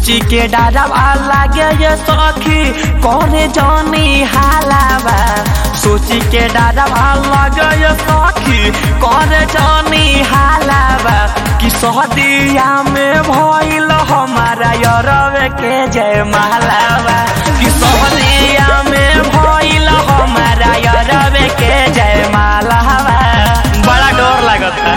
सोची के डरावा लागे ये सखी करे जानी हालावा सोची के डरावा लागे ये सखी करे जानी हालावा कि सहदिया में भइल हमारा यरवे के जय मालावा कि सहदिया में भइल हमारा यरवे के जय मालावा बड़ा डर लगता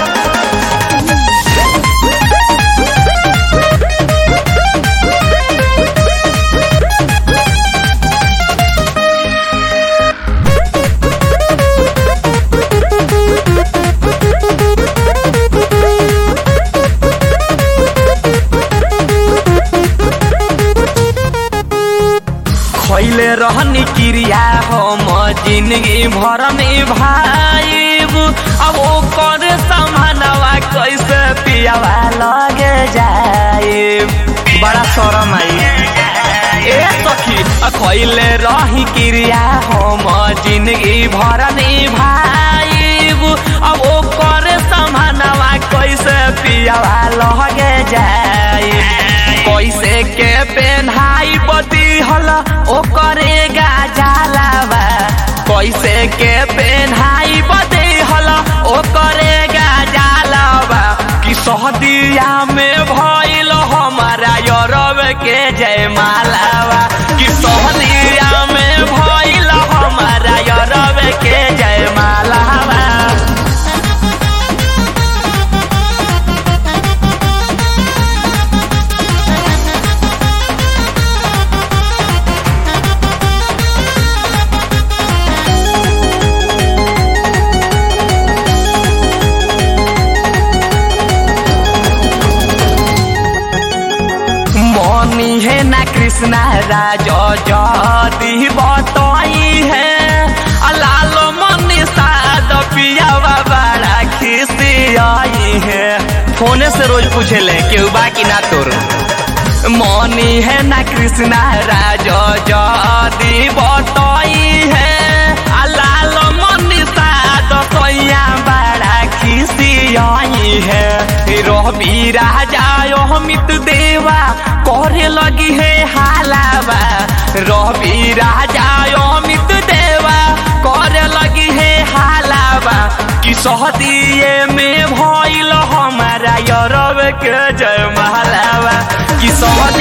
खैले रहनी क्रिया हम जिंदगी भर में भाईब अब वो कर समानवा कैसे पियावा लगे जाए बड़ा शरम आई ए सखी खैले रही क्रिया हम जिंदगी भर में भाईब अब वो कर समानवा कैसे पियावा लगे जाए कैसे के पेन्हाई बदी हल ओ करेगा जालावा कैसे के पेन्हाई बदी हल ओ करेगा जालावा कि सहदिया में भइल हमारा यरब के जय मालावा कि सहदिया में भइल हमारा यरब के जय मालावा मनी है ना कृष्णा राज जदी बतई है लाल मनी साद पियावा बड़ा खिसी आई है फोने से रोज पूछे ले केहू बाकी ना तोर मनी है ना कृष्णा राज जदी बतई है लाल मनी साद सैया बड़ा खिसी आई है रवि राजा अमित देवा करे लगी है हालावा रवि राजा अमित देवा करे लगी है हालावा कि सहदिए में भइल हमारा यरब के जय महालावा कि सहद